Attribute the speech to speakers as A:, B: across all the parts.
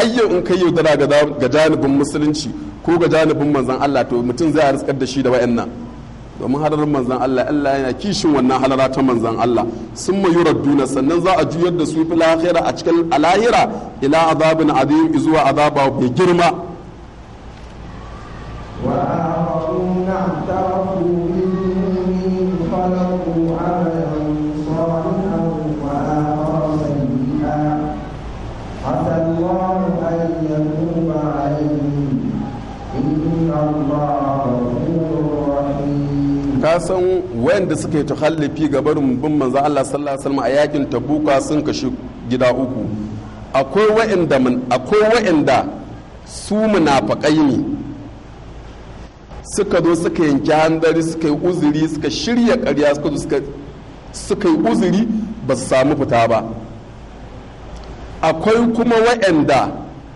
A: yau in kai yaudara ga janibin musulunci ko ga janibin manzan Allah to mutum zai riskar da shi da wa'annan domin halarar manzan Allah Allah yana kishin wannan halara ta manzan Allah sun mayu radduna sannan za a juyar da su fil akhira a cikin alahira ila azabin azim zuwa azaba mai girma
B: وآخرون اعترفوا بذنوبهم خلقوا عملا صالحا وآخر سيئا عسى الله أن يتوب عليهم إن الله غفور رحيم
A: ka san wayanda suka yi takhallufi ga barin bin manzo Allah sallallahu alaihi wasallam a yakin tabuka sun kashi gida uku akwai wayanda akwai wayanda su munafiqai ne suka zo suka yanki handari suka yi uzuri suka shirya ƙarya suka zo suka yi uzuri ba su samu fita ba akwai kuma wayanda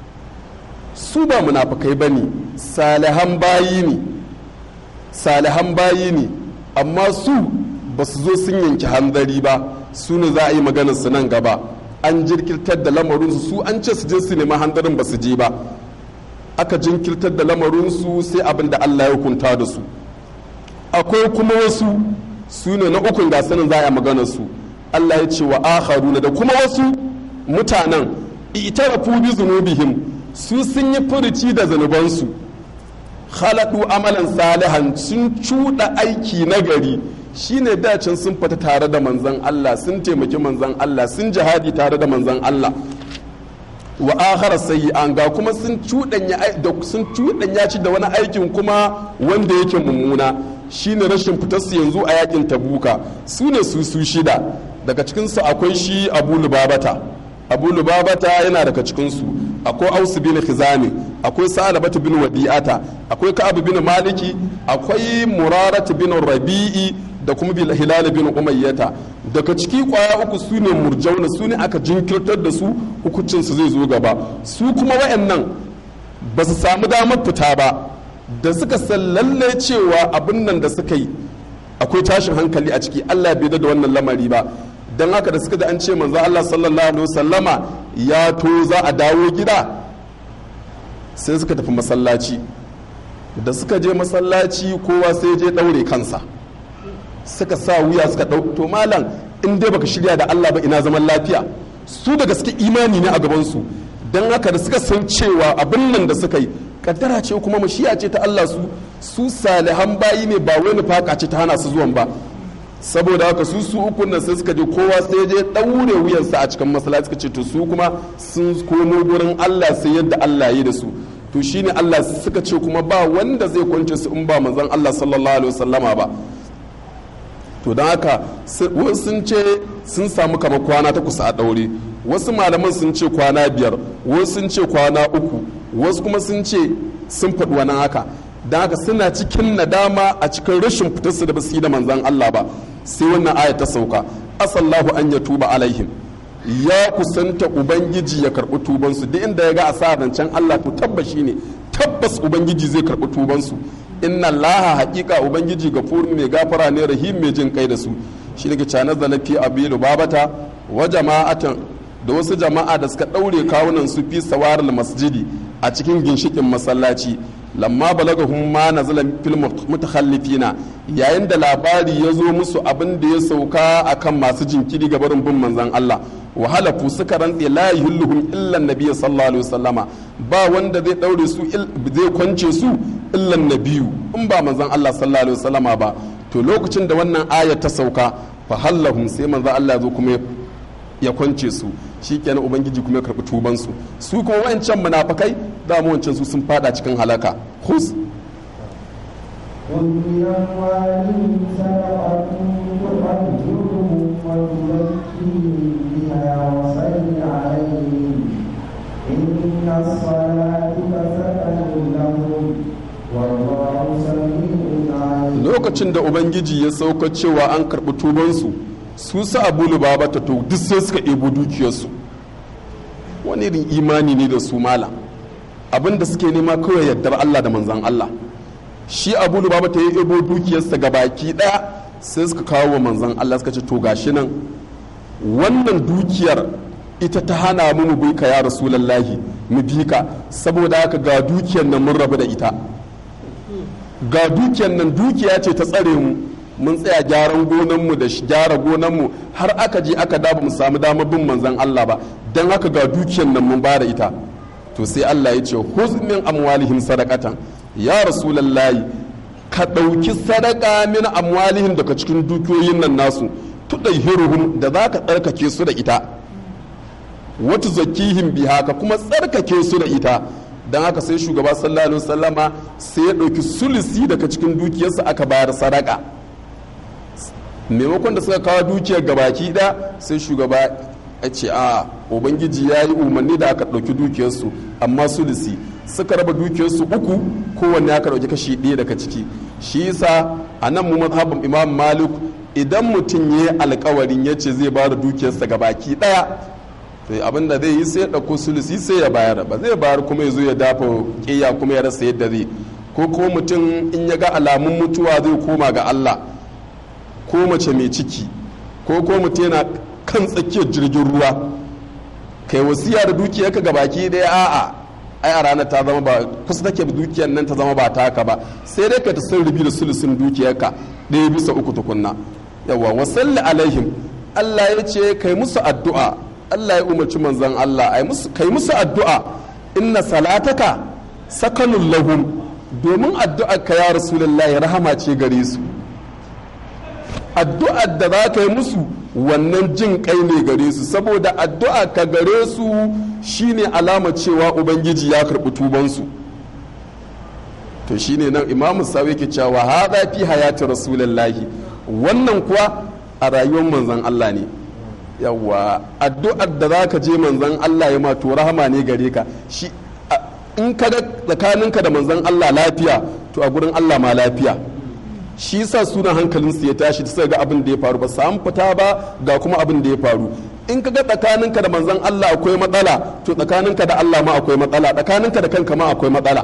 A: su ba munafikai ba ne salihan bayi ne salihan bayi ne amma su ba su zo sun yanki hanzari ba su ne za a yi maganar su nan gaba an jirkirtar da lamarinsu su an ce su je su nemi hanzarin ba su je ba aka jinkirtar da lamarinsu sai abin da Allah ya hukunta da su akwai kuma wasu su ne na ukun gasanin za a yi maganar su Allah ya ce wa akharuna da kuma wasu mutanen itarafu bi zunubihim su sun yi furuci da zanubansu khaladu amalan salihan sun cuɗa aiki na gari shine dacin sun fita tare da manzan Allah sun taimaki manzan Allah sun jihadi tare da manzan Allah wa akhara sayyi'an ga kuma sun cuɗanya da sun cuɗanya ci da wani aikin kuma wanda yake mummuna shine rashin fitar su yanzu a yakin tabuka su ne su su shida daga cikin su akwai shi Abu Lubabata Abu Lubabata yana daga cikin su akwai Aus bin Khizami akwai Sa'labatu bin Wadi'ata akwai Ka'ab bin Maliki akwai Murarat bin Rabi'i da kuma bil Hilal bin Umayyata daga ciki kwaya uku su ne murjauna su ne aka jinkirtar da su hukuncin su zai zo gaba su kuma wayannan ba su samu damar fita ba da suka san lalle cewa abin nan da suka yi akwai tashin hankali a ciki Allah bai da wannan lamari ba don haka da suka da an ce manzo Allah sallallahu alaihi wasallama ya to za a dawo gida sai suka tafi masallaci da suka je masallaci kowa sai je daure kansa suka sa wuya suka dau to malam in dai baka shirya da Allah ba ina zaman lafiya su da gaske imani ne a gaban su don haka da suka san cewa abin nan da suka yi kaddara ce kuma mashiya ce ta Allah su su salihan bayi ne ba wani faka ce ta hana su zuwan ba saboda haka su su ukun nan sai suka je kowa sai je daure wuyansa a cikin masallaci suka ce to su kuma sun komo gurin Allah sai yadda Allah ya yi da su to shine Allah suka ce kuma ba wanda zai kwance su in ba manzon Allah sallallahu alaihi wasallama ba to don haka wasu sun ce sun samu kama kwana takwas a daure wasu malaman sun ce kwana biyar wasu sun ce kwana uku wasu kuma sun ce sun faɗi wani haka don haka suna cikin nadama a cikin rashin fitarsu da basu yi da manzan Allah ba sai wannan aya ta sauka asallahu an ya tuba alaihim ya kusanta ubangiji ya karɓi tubansu duk inda ya ga a sa can Allah to tabbashi ne tabbas ubangiji zai karɓi tubansu inna allaha haƙiƙa ubangiji gafurun mai gafara ne rahim mai jin kai da su shi daga canar da lafi abilu babata wa jama'atan da wasu jama'a da suka ɗaure kawunan su fi sawarar masjidi a cikin ginshikin masallaci lamma balagahum ma nazala fil mutakhallifina yayin da labari ya zo musu abin da ya sauka akan masu jinkiri ga barin bin manzon Allah wa halafu suka rantse la yuhilluhum illa nabiy sallallahu alaihi wasallama ba wanda zai daure su zai kwance su illa nabiyu in ba manzon Allah sallallahu alaihi wasallama ba to lokacin da wannan aya ta sauka fa hallahum sai manzon Allah ya zo kuma ya kwance su shikenan ubangiji kuma ya karbi tuban su su kuma wancan munafikai da mu wancan su sun fada cikin halaka khus
B: قل من أموالهم صدقة تطهرهم وتزكيهم بها وصل عليهم إن الصلاة سكن لهم والله سميع عليم
A: lokacin da ubangiji ya sauka cewa an karbi tubansu su sa abu lubaba ta to duk sai suka ɗebo dukiyarsu wani irin imani ne da su malam abin da suke nema kawai yardar Allah da manzan Allah shi abu lubaba ta yi ebo dukiyarsa ga baki ɗaya sai suka kawo wa manzan Allah suka ce to gashi nan wannan dukiyar ita ta hana mu mu bi ka ya rasulallahi mu bi ka saboda haka ga dukiyar nan mun rabu da ita ga dukiyar nan dukiya ce ta tsare mu mun tsaya gyaran gonanmu da gyara gonanmu har aka je aka da ba mu samu damar bin manzon Allah ba dan haka ga dukiyar nan mun ba da ita to sai Allah ya ce huz min amwalihim sadaqatan ya rasulallahi ka ɗauki sadaka min amwalihim daga cikin dukiyoyin nan nasu tudayhiruhum da za ka tsarkake su da ita wata zakihim biha ka kuma tsarkake su da ita don haka sai shugaba sallallahu alaihi wasallama sai ya ɗauki sulisi daga cikin dukiyarsa aka bayar sadaka maimakon da suka kawo dukiyar gabaki da sai shugaba ya ce a ubangiji ya yi umarni da aka ɗauki dukiyarsu amma sulisi suka raba dukiyarsu uku kowanne aka ɗauki kashi ɗaya daga ciki shi yasa a nan mu mazhabin imam malik idan mutum ya yi alkawarin ya ce zai ba da dukiyarsa gabaki ɗaya to abin da zai yi sai ya ɗauko sulisi sai ya bayar ba zai bayar kuma ya zo ya dafa ƙiya kuma ya rasa yadda zai ko ko mutum in ya ga alamun mutuwa zai koma ga Allah ko mace mai ciki ko ko mutum yana kan tsakiyar jirgin ruwa kai wasiya da dukiyarka ga baki ɗaya a'a ai a ranar ta zama ba kusa take dukiyar nan ta zama ba taka ba sai dai ka ta san rubi da sulusun dukiyarka ɗaya bisa uku tukunna yawa wasalli alaihim Allah ya ce kai musu addu'a Allah ya umarci manzon Allah kai musu addu'a inna salataka sakanun lahum domin addu'ar ka ya rasulullahi rahama ce gare su addu'ar da za ka yi musu wannan jin kai ne gare su saboda addu'a ka gare su shine alama cewa ubangiji ya karɓi tubansu to shine nan imamu sawi ke cewa haza fi hayati rasulullahi wannan kuwa a rayuwar manzon Allah ne yawa addu'ar da za ka je manzan Allah ya ma to rahama ne gare ka shi in ka ga tsakaninka da manzan Allah lafiya to a gurin Allah ma lafiya shi yasa sunan hankalinsu ya tashi da ga abin da ya faru ba samu fita ba ga kuma abin da ya faru in ka ga tsakaninka da manzan Allah akwai matsala to tsakaninka da Allah ma akwai matsala tsakaninka da kanka ma akwai matsala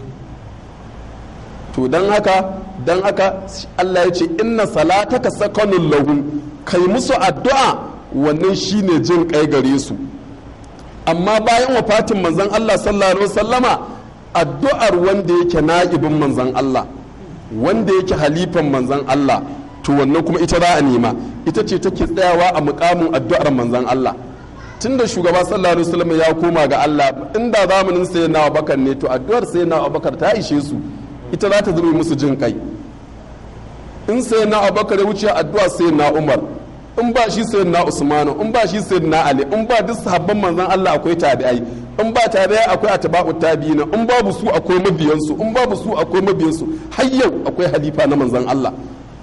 A: to don haka don haka Allah ya ce inna salataka sakanun lahum kai musu addu'a wannan shine jin kai gare su amma bayan wafatin manzon Allah sallallahu alaihi wasallama addu'ar wanda yake na'ibin manzon Allah wanda yake halifan manzon Allah to wannan kuma ita za a nema ita ce take tsayawa a mukamin addu'ar manzon Allah tunda shugaba sallallahu alaihi wasallam ya koma ga Allah inda zamanin sayyidina Abubakar ne to addu'ar sayyidina Abubakar ta ishe su ita za ta zama musu jin kai in sayyidina Abubakar ya wuce addu'a sayyidina Umar in ba shi sayin na usmanu in ba shi sayin na ali in ba duk sahabban manzon Allah akwai tabi'ai in ba tabi'ai akwai atba'u tabi'ina in babu su akwai mabiyansu in babu su akwai mabiyansu har yau akwai halifa na manzon Allah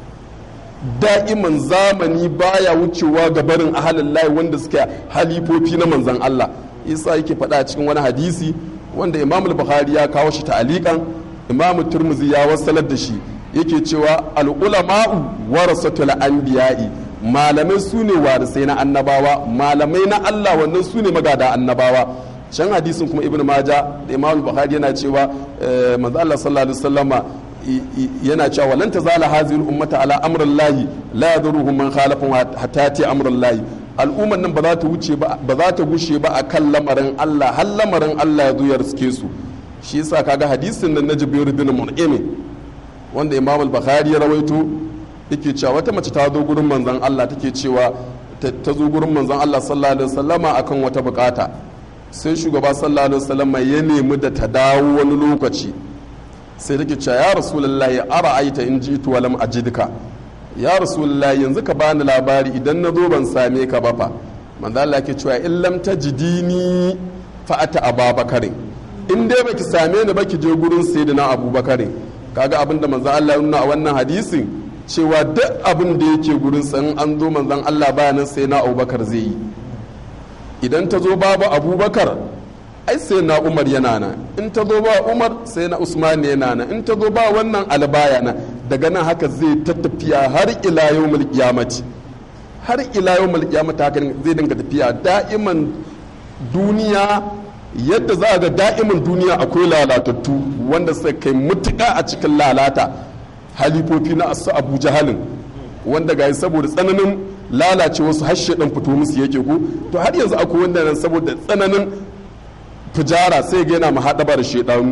A: da'iman zamani baya wucewa ga barin ahalin layi wanda suke halifofi na manzon Allah isa yake faɗa cikin wani hadisi wanda imam bukhari ya kawo shi ta'alikan imam turmuzi ya wasalar da shi yake cewa al-ulama'u warasatul anbiya'i malamai su ne warisai na annabawa malamai na Allah wannan su ne magada annabawa can hadisin kuma ibn maja da imam bukhari yana cewa manzo Allah sallallahu alaihi wasallama yana cewa lan tazala hadhihi ummata ala amrin lahi la yadurruhum man khalafa hatta ti amrin lahi al'umman nan ba za ta wuce ba ba za ta gushe ba akan lamarin Allah har lamarin Allah ya zo ya riske su shi yasa kaga hadisin nan na Jibril bin Mun'im wanda Imam al-Bukhari ya rawaito yake cewa wata mace ta zo gurin manzon Allah take cewa ta zo gurin manzon Allah sallallahu alaihi wasallama akan wata bukata sai shugaba sallallahu alaihi wasallama ya nemi da ta dawo wani lokaci sai take cewa ya rasulullahi ara aita in jitu walam ajidka ya rasulullahi yanzu ka bani labari idan na zo ban same ka ba fa manzo Allah yake cewa in lam tajidini fa ata ababakar in dai baki same ni ba ki je gurin sayyidina abubakar kaga abinda manzo Allah ya nuna a wannan hadisin cewa duk abin da yake gurin san an zo manzon Allah bayanan sai na abubakar zai yi idan ta zo babu abubakar ai sai na umar yana nan in ta zo ba umar sai na usman yana nan in ta zo ba wannan albaya na daga nan haka zai ta tafiya har ila yawmul qiyamati har ila yawmul qiyamati haka zai dinga tafiya da'iman duniya yadda za a ga da'iman duniya akwai lalatattu wanda suka kai mutuka a cikin lalata halifofi na asu abu jahalin wanda ga saboda tsananin lalace wasu har shedan fito musu yake ko to har yanzu akwai wanda nan saboda tsananin fujara sai ga yana mahaɗaba da shedanu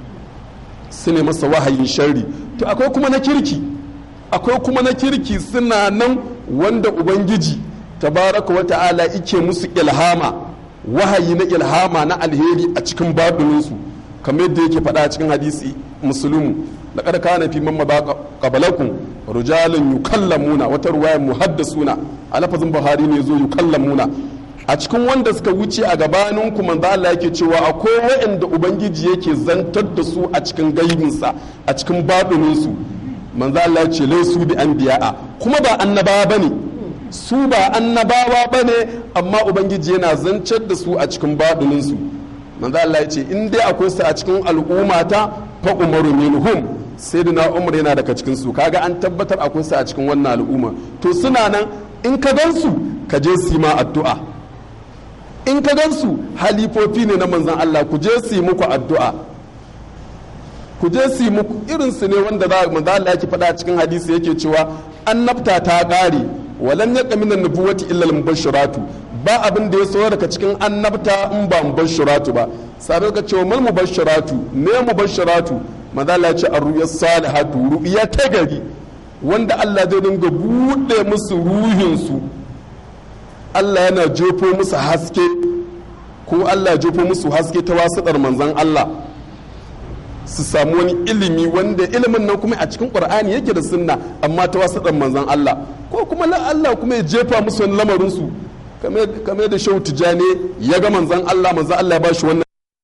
A: su ne masa wahayin sharri to akwai kuma na kirki akwai kuma na kirki suna nan wanda ubangiji tabaraka wa ta'ala ike musu ilhama wahayi na ilhama na alheri a cikin babininsu kamar yadda yake faɗa a cikin hadisi musulmu laqad kana fi man mabaqa qablakum rijalun yukallamuna wata ruwaya muhaddasuna a lafazin buhari ne zo yukallamuna a cikin wanda suka wuce a gabanin ku manzo Allah yake cewa akwai waɗanda ubangiji yake zantar da su a cikin gaibinsa a cikin babininsu manzo Allah ya ce laisu bi anbiya'a kuma ba annabawa bane su ba annabawa bane amma ubangiji yana zancar da su a cikin babininsu manzo Allah ya ce in dai akwai su a cikin al'ummata fa umaru minhum sayyidina umar yana daga cikin su kaga an tabbatar akwai su a cikin wannan al'umma to suna nan in ka gansu ka je su ma addu'a in ka gansu halifofi ne na manzon Allah ku je su yi muku addu'a ku je su yi muku irin su ne wanda za manzo Allah yake faɗa cikin hadisi yake cewa annabta ta ƙare walan yaqa minan nubuwati illa al-mubashshiratu ba abin da ya so daga cikin annabta in ba mubashshiratu ba sabai ka cewa mal mubashshiratu me mubashshiratu manzo Allah ya ce ar-ru'ya salihatu ru'ya ta gari wanda Allah zai dinga bude musu ruhin su Allah yana jefo musu haske ko Allah ya jefo musu haske ta wasiɗar manzon Allah su samu wani ilimi wanda ilimin nan kuma a cikin qur'ani yake da sunna amma ta wasu dan manzon Allah ko kuma Allah kuma ya jefa musu wani lamarin su kamar da shehu tijani ya ga manzon Allah manzon Allah ya ba shi wannan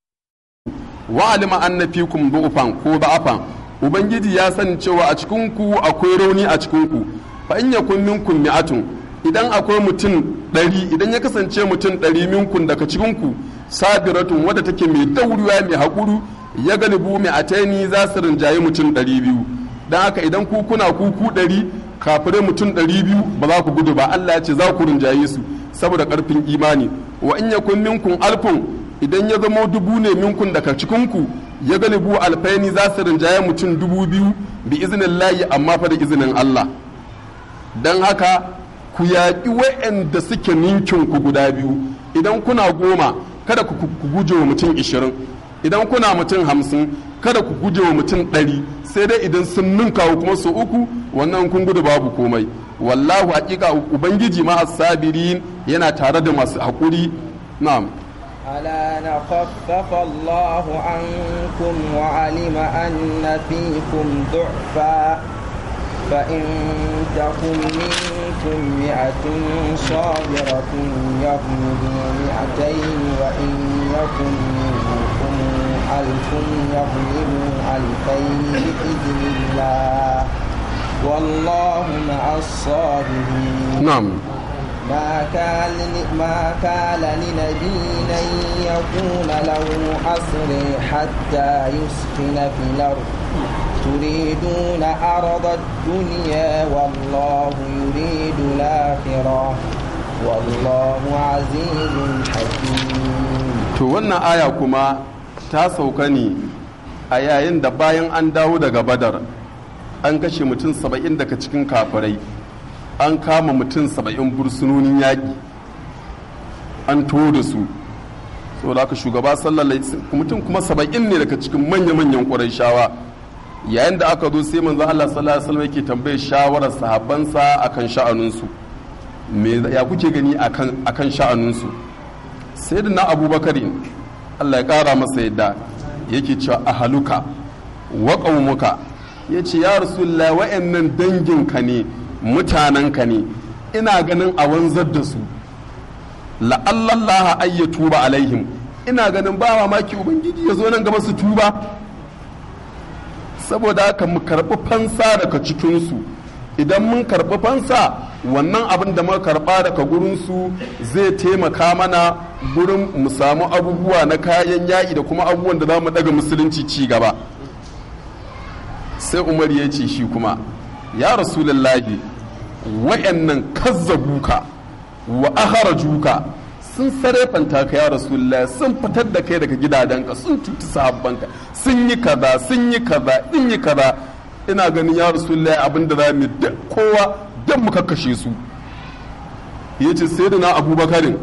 A: wa alima anna fikum du'fan ko da'afan ubangiji ya sani cewa a cikin ku akwai rauni a cikin ku fa in yakun minkum mi'atun idan akwai mutum ɗari idan ya kasance mutum ɗari minkun daga cikin ku sabiratun wadda take mai dauriya mai haƙuru ya galibu mai ataini za su rinjaye mutum ɗari biyu don haka idan ku kuna kuku ɗari kafirai mutum ɗari biyu ba za ku gudu ba Allah ya ce za ku rinjaye su saboda ƙarfin imani wa in yakun minkun alfun idan ya zamo dubu ne minkun daga cikinku ya galibu alfaini za su rinjaye mutum dubu biyu bi izinin layi amma fa da izinin Allah don haka ku yaƙi wa'anda suke ninkin ku guda biyu idan kuna goma kada ku guje wa mutum ishirin idan kuna mutum hamsin kada ku guje wa mutum ɗari sai dai idan sun ninka kuma su uku wannan kun gudu babu komai wallahu haƙiƙa ubangiji ma sabirin yana tare da masu haƙuri na'am
C: ألا نخفف الله عنكم وعلم أن فيكم ضعفا فإن تكن منكم مئة صابرة يغلبوا مئتين وإن يكن منكم ألف يغلبوا ألفين بإذن الله والله مع الصابرين
A: نعم
C: ما كان ما كان لنبي أن يكون له أسر حتى يسكن في الأرض تريدون عرض الدنيا والله يريد الآخرة والله عزيز حكيم
A: to wannan aya kuma ta sauka ne a yayin da bayan an dawo daga badar an kashe mutum saba'in daga cikin kafirai an kama mutum saba'in bursunonin yaƙi an to da su saboda haka shugaba sallallahu mutum kuma saba'in ne daga cikin manya-manyan ƙwarai shawa yayin da aka zo sai manzo Allah sallallahu alaihi wasallam yake tambaye shawarar sahabbansa akan sha'anunsu me ya kuke gani akan akan sha'anunsu sayyidina abubakar Allah ya kara masa yadda yake cewa ahaluka wa qaumuka yace ya rasulullah wa'annan danginka ne mutanenka ne ina ganin a wanzar da su la'allallaha ayya tuba alaihim ina ganin ba mamaki ubangiji ya zo nan gaba su tuba saboda haka mu karɓi fansa daga cikinsu idan mun karɓi fansa wannan abin da muka karɓa daga gurinsu zai taimaka mana gurin mu samu abubuwa na kayan yaƙi da kuma abubuwan da za mu daga musulunci ci gaba sai umar ya ce shi kuma ya rasulullahi wa'annan kazzabuka wa aharajuka sun sarrafanta ka ya rasulullah sun fitar da kai daga gidajenka sun cuci sahabbanka sun yi kaza sun yi kaza sun yi kaza ina ganin ya rasulullah abin da za mu duk kowa don mu kakkashe su ya ce sai da na abubakarin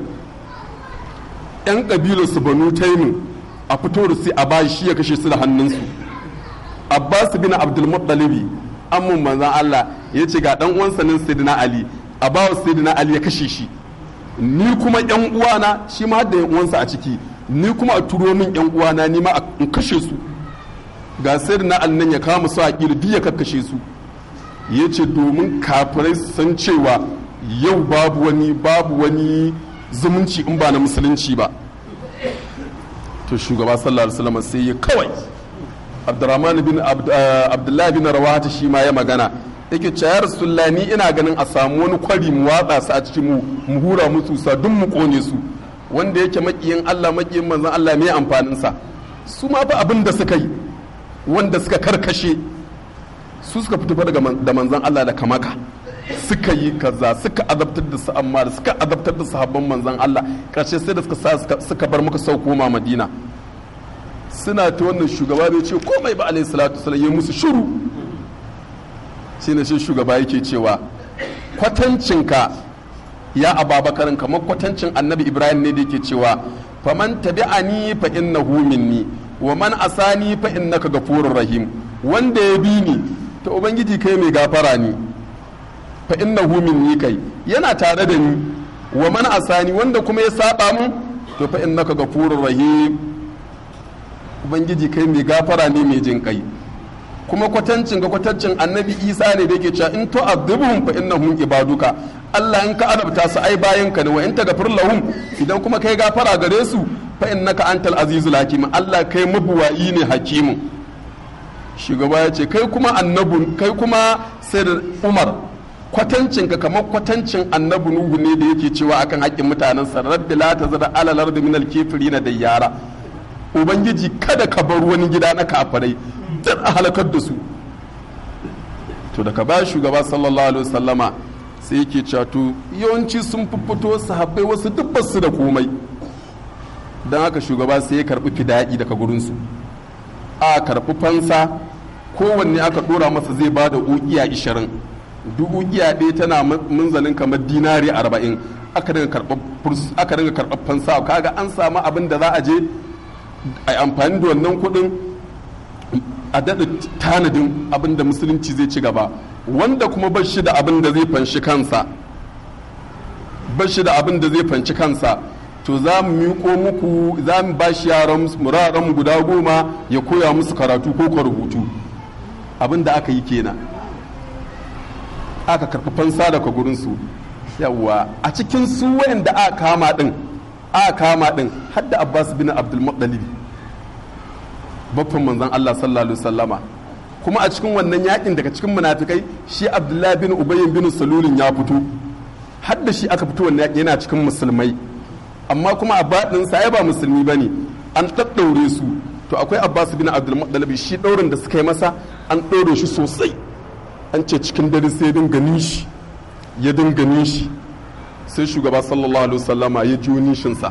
A: yan kabilar su banu taimin a fito da sai a bayi shi ya kashe su da hannunsu abbas bin abdul muttalibi amman manzan allah ya ce ga dan uwansa nan sayyidina ali a bawa sayyidina ali ya kashe shi ni kuma yan uwana shi ma da yan uwansa a ciki ni kuma a turo min yan uwana ni ma in kashe su ga sayyidina ali nan ya kama su a kila duk ya kakkashe su ya ce domin kafirai su san cewa yau babu wani babu wani zumunci in ba na musulunci ba to shugaba sallallahu alaihi wasallam sai ya kawai abdurrahman bin abdullahi bin rawata shi ma ya magana yake cewa ya rasulullahi ni ina ganin a samu wani kwari mu watsa su a cikin mu mu hura musu sa duk mu kone su wanda yake makiyin Allah makiyin manzon Allah me amfanin sa su ma ba abin da suka yi wanda suka karkashe su suka fito daga da manzon Allah da kamaka suka yi kaza suka azabtar da su amma da suka azabtar da sahabban manzon Allah karshe sai da suka sa suka bar muka sauko ma Madina suna ta wannan shugaba bai ce komai ba alaihi salatu wasallam ya musu shiru shine shi shugaba yake cewa kwatancinka ya ababakarin kamar kwatancin annabi ibrahim ne da yake cewa faman tabi'ani fa innahu minni wa man asani fa innaka gafurur rahim wanda ya bi ni to ubangiji kai mai gafara ni fa innahu minni kai yana tare da ni wa man asani wanda kuma ya saba mun to fa innaka gafurur rahim ubangiji kai mai gafara ne mai jin kai kuma kwatancin ga kwatancin annabi isa ne da yake cewa in to azubuhum fa innahum ibaduka Allah in ka adabta su ai bayan ka ne wa in tagfir lahum idan kuma kai gafara gare su fa innaka antal azizul hakim Allah kai mabuwayi ne hakimu shugaba ya ce kai kuma annabun kai kuma sai da Umar kwatancin ka kamar kwatancin annabi Nuhu ne da yake cewa akan haƙƙin mutanen sa rabbi la tazra alal ardi minal kafirin da yara ubangiji kada ka bar wani gida na kafirai duk a halakar da su to daga baya shugaba sallallahu alaihi wasallama sai yake cewa to yawanci sun fito sahabbai wasu duk su da komai don haka shugaba sai ya karbi fida'i daga gurinsu a karbi fansa kowanne aka dora masa zai ba da ukiya ishirin duk ukiya ɗaya tana munzalin kamar dinari arba'in aka dinga karɓar fansa kaga an samu abin da za a je a amfani da wannan kuɗin a daɗa tanadin abin da musulunci zai ci gaba wanda kuma ba shi da abin da zai fanshi kansa ba shi da abin da zai fanci kansa to za mu miƙo muku za mu ba shi yaran muraren guda goma ya koya musu karatu ko ka rubutu abin da aka yi kenan aka karɓi fansa daga gurinsu yawwa a cikin su wayanda aka kama din aka kama din hadda abbas bin abdul muttalib baffan manzon Allah sallallahu alaihi wasallama kuma a cikin wannan yakin daga cikin munafikai shi abdullahi bin ubay bin salulin ya fito hadda shi aka fito wannan yaki yana cikin musulmai amma kuma a baɗin sa ya ba musulmi bane an daddaure su to akwai abbas bin abdul muttalib shi daurin da suka yi masa an ɗaure shi sosai an ce cikin dare sai dinga nishi ya dinga nishi sai shugaba sallallahu alaihi wasallama ya ji nishinsa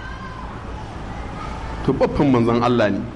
A: to babban manzon Allah ne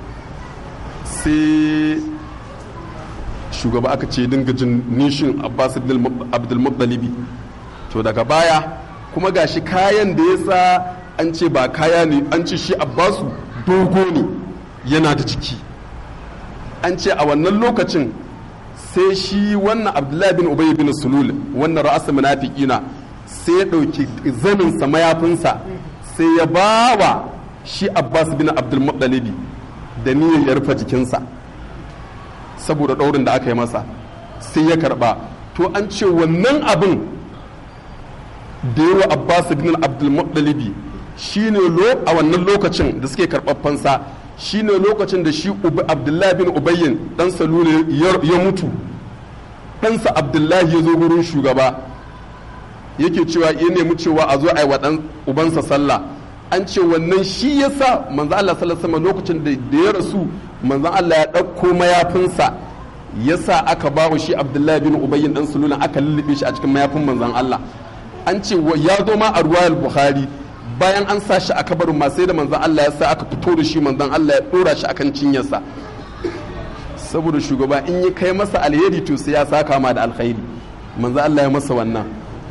A: sai shugaba aka ce dinga jin nishin abbas abdulmuttalibi to daga baya kuma gashi kayan da ya sa an ce ba kaya ne an ce shi abbasu dogo ne yana da jiki an ce a wannan lokacin sai shi wannan abdullahi bin ubay bin sulul wannan ra'asa munafiqina sai ya ɗauki zaninsa mayafinsa sai ya bawa shi abbas bin abdulmuttalibi da niyyar ya rufe jikinsa saboda ɗaurin da aka yi masa sai ya karɓa to an ce wannan abin da yawa abbas bin abdulmuttalibi shine lo a wannan lokacin da suke karɓar fansa shine lokacin da shi abdullahi bin ubayyin dan salule ya mutu ɗansa abdullahi ya zo gurin shugaba yake cewa ya nemi cewa a zo a yi wa ɗan ubansa sallah an ce wannan shi ya sa manzo Allah sallallahu alaihi lokacin da ya rasu manzo Allah ya ɗauko mayafinsa ya sa aka ba wa shi abdullahi bin ubayyin dan sulula aka lullube shi a cikin mayafin manzon Allah an ce ya zo ma a ruwayar bukhari bayan an sa shi a kabarin ma sai da manzon Allah ya sa aka fito da shi manzon Allah ya dora shi akan cinyarsa saboda shugaba in ya kai masa alheri to sai ya saka ma da alkhairi manzon Allah ya masa wannan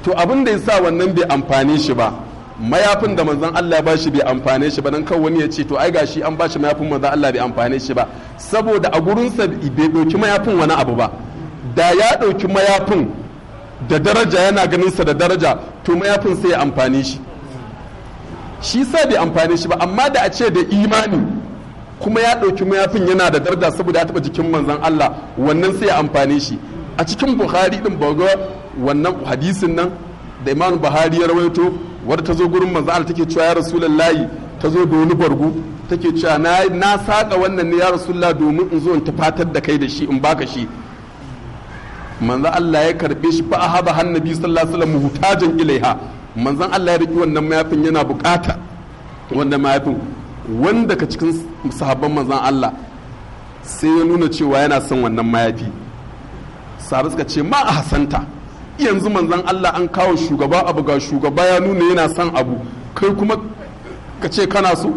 A: to abin da ya sa wannan bai amfane shi ba mayafin da manzon Allah ya bashi bai amfane shi ba dan kan wani ya ce to ai gashi an bashi mayafin manzon Allah bai amfane shi ba saboda a gurinsa bai ɗauki mayafin wani abu ba da ya ɗauki mayafin da daraja yana ganin sa da daraja to mayafin sai ya amfane shi shi sa bai amfane shi ba amma da a ce da imani kuma ya ɗauki mayafin yana da daraja saboda ya taɓa jikin manzon Allah wannan sai ya amfane shi a cikin buhari din ba ga wannan hadisin nan da imam buhari ya rawaito wadda ta zo gurin manzon Allah take cewa ya rasulullahi ta zo da wani bargo take cewa na na saka wannan ne ya rasulullah domin in zo in tafatar da kai da shi in baka shi manzo Allah ya karbe shi fa ahaba hannabi sallallahu alaihi wasallam muhtajan ilaiha manzon Allah ya riki wannan mayafin yana bukata wannan mayafin wanda ka cikin sahabban manzon Allah sai ya nuna cewa yana son wannan mayafi sahabai suka ce ma a hasanta yanzu manzon Allah an kawo shugaba abu ga shugaba ya nuna yana son abu kai kuma ka ce kana so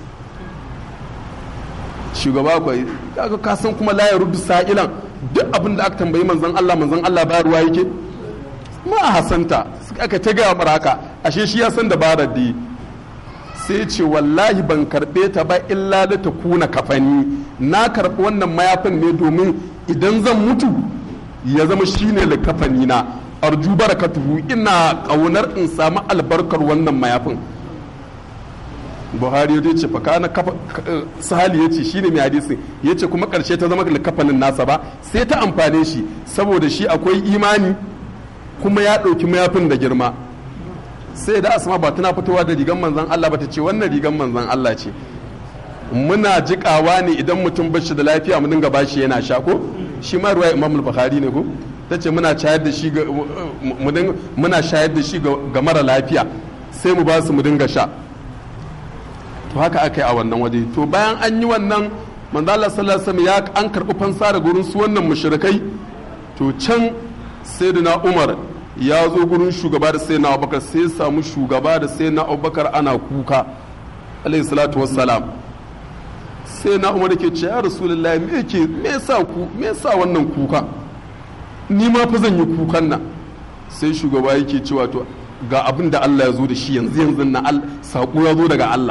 A: shugaba kwai kaga ka san kuma la ya rudu sa'ilan duk abin da aka tambayi manzon Allah manzon Allah ba ruwa yake ma a hasanta aka ta gaya mara haka ashe shi ya san dabarar da sai ce wallahi ban karɓe ta ba illa da ta kuna kafani na karɓi wannan mayafin ne domin idan zan mutu ya zama shine likafani na arju barakatuhu ina ƙaunar in samu albarkar wannan mayafin buhari ya ce fa kana kafa sahali ya ce shine mai hadisi ya ce kuma karshe ta zama likafanin nasa ba sai ta amfane shi saboda shi akwai imani kuma ya ɗauki mayafin da girma sai da asma ba tana fitowa da rigan manzan Allah ba ta ce wannan rigan manzan Allah ce muna jikawa ne idan mutum bashi da lafiya mu dinga bashi yana sha ko shi ma ruwa imam bukhari ne ko ta ce muna shayar da shi ga muna shayar da shi ga mara lafiya sai mu ba su mu dinga sha to haka aka yi a wannan waje to bayan an yi wannan manzo Allah sallallahu alaihi wasallam ya an karbi fansa da gurin su wannan mushrikai to can sayyidina Umar ya zo gurin shugaba da sayyidina Abubakar sai ya samu shugaba da sayyidina Abubakar ana kuka alaihi salatu wassalam sai na Umar yake ce ya rasulullahi me yake me yasa ku me yasa wannan kuka ni ma fa zan yi kukan nan sai shugaba yake cewa to ga abin da Allah ya zo da shi yanzu yanzu na saƙo ya zo daga Allah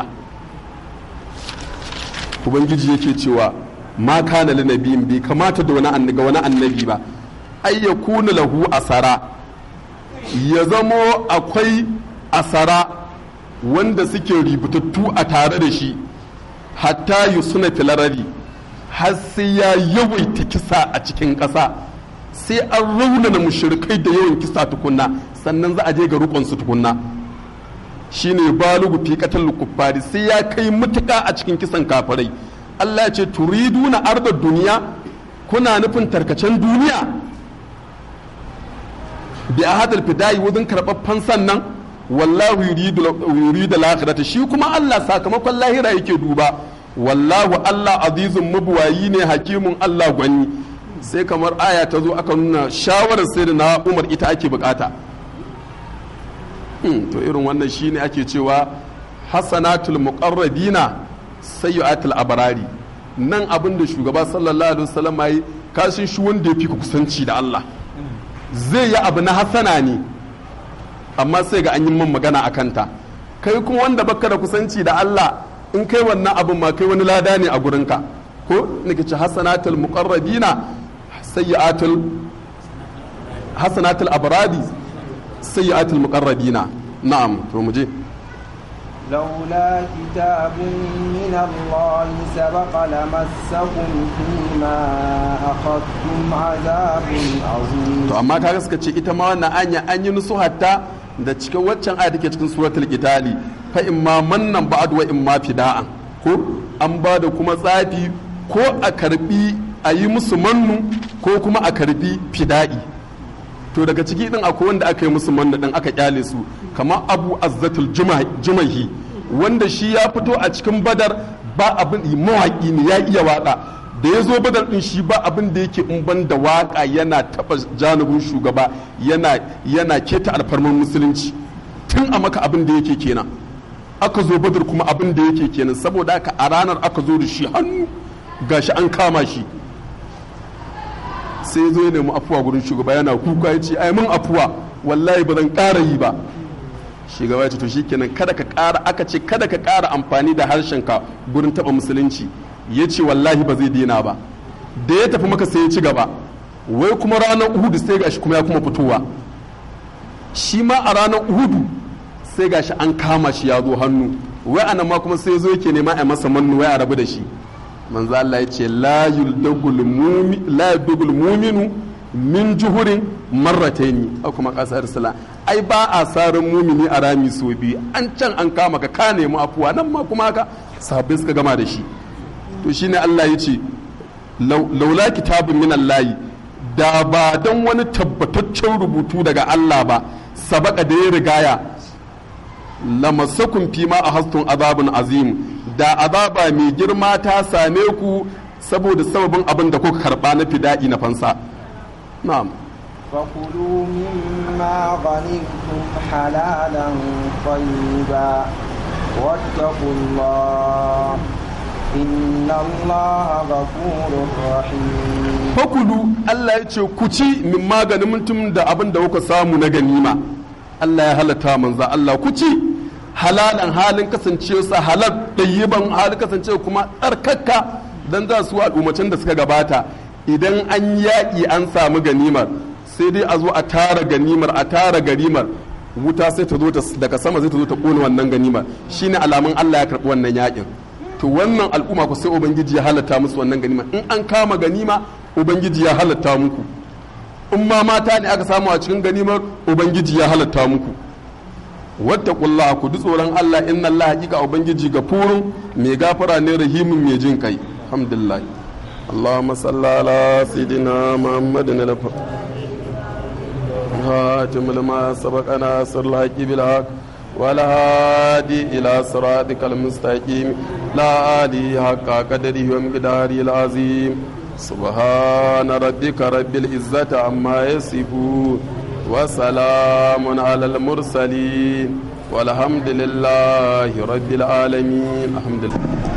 A: ubangiji yake cewa ma kana li nabiyin bai kamata da wani annabi wani annabi ba ay yakuna lahu asara ya zamo akwai asara wanda suke ributattu a tare da shi hatta yusuna filarari har sai ya yawaita kisa a cikin ƙasa sai an raunana mushrikai da yawan kisa tukunna sannan za a je ga rukunsu tukunna shine balugu fi qatal kuffari sai ya kai mutuka a cikin kisan kafirai Allah ya ce turiduna arda duniya kuna nufin tarkacen duniya bi ahadal fidai wajen karɓar fansan nan wallahu yuridu lakhirata shi kuma Allah sakamakon lahira yake duba wallahu Allah azizun mabuwayi ne hakimun Allah gwani sai kamar aya ta zo aka nuna shawarar sai da na Umar ita ake bukata to irin wannan shine ake cewa hasanatul muqarrabina sayyi'atul abrari nan abin da shugaba sallallahu alaihi wasallam yi kashin shi wanda yafi kusanci da Allah zai yi abu na hasana ne amma sai ga an yi man magana a kanta kai kuma wanda baka da kusanci da Allah in kai wannan abin ma kai wani lada ne a gurinka ko nake ce hasanatul muqarrabina sayyi'atul hasanatul abradi sayyi'atul muqarrabina na'am to mu je
C: لولا كتاب من الله سبق لمسكم فيما أخذتم عذاب عظيم
A: to amma kaga suka ce ita ma wannan anya an yi nusu hatta da cikin waccan aya take cikin suratul qitali fa imma mannan ba'd wa imma fida'an ko an ba da kuma tsafi ko a karbi a yi musu mannu ko kuma a karbi fida'i to daga ciki din akwai wanda aka yi musu manna din aka kyale su kamar abu azzatul jumahi wanda shi ya fito a cikin badar ba abin mawaki ne ya iya waka da ya zo badar din shi ba abin da yake in ban da waka yana taba janibin shugaba yana yana keta alfarmar musulunci tun a maka abin da yake kenan aka zo badar kuma abin da yake kenan saboda haka a ranar aka zo da shi hannu gashi an kama shi sai zo ya nemi afuwa gurin shugaba yana kuka ya ce ai mun afuwa wallahi ba zan ƙara yi ba shugaba ya ce to shikenan kada ka ƙara aka ce kada ka ƙara amfani da harshenka gurin taɓa musulunci ya ce wallahi ba zai daina ba da ya tafi maka sai ya ci gaba wai kuma ranar uhudu sai gashi kuma ya kuma fitowa shi ma a ranar uhudu sai gashi an kama shi ya zo hannu wai anan ma kuma sai zo yake nema a masa mannu wai a rabu da shi manzo Allah ya ce la yuldagul mu'min la yuldagul mu'minu min juhurin marrataini a kuma kasar sala ai ba a sarin mumini a rami so biyu an can an kama ka ka nemi afuwa nan ma kuma haka sahabbai suka gama da shi to shine Allah ya ce laula kitabun min Allah da ba dan wani tabbataccen rubutu daga Allah ba sabaka da ya rigaya lamasakun fi ma a hastun azabun azim da azaba mai girma ta same ku saboda sababin abin da kuka karba na fida'i na fansa na'am
C: فكلوا مما غنمتم حلالا طيبا واتقوا الله إن الله غفور رحيم
A: fakulu Allah ya ce ku ci min maganin mutum da abin da kuka samu na ganima Allah ya halatta manza Allah ku ci halalan halin kasancewarsa halal ɗayyiban halin kasancewa kuma tsarkakka dan za su al'ummacin da suka gabata idan an yaƙi an samu ganimar sai dai a zo a tara ganimar a tara ganimar wuta sai ta zo daga sama zai ta zo ta ƙone wannan ganimar shine alamun Allah ya karɓi wannan yaƙin to wannan al'umma ku sai ubangiji ya halatta musu wannan ganima in an kama ganima ubangiji ya halatta muku in ma mata ne aka samu a cikin ganimar ubangiji ya halatta muku wattaqullaha ku ji tsoron Allah inna Allah hakika ubangiji gafurun mai gafara ne rahimin mai jin kai alhamdulillah اللهم صل على سيدنا محمد الخاتم لما سبق ناصر الحق بالحق والهادي إلى صراطك المستقيم لا آلي حق قدره ومقداره العظيم سبحان ربك رب العزة عما يصفون وسلام على المرسلين والحمد لله رب العالمين الحمد لله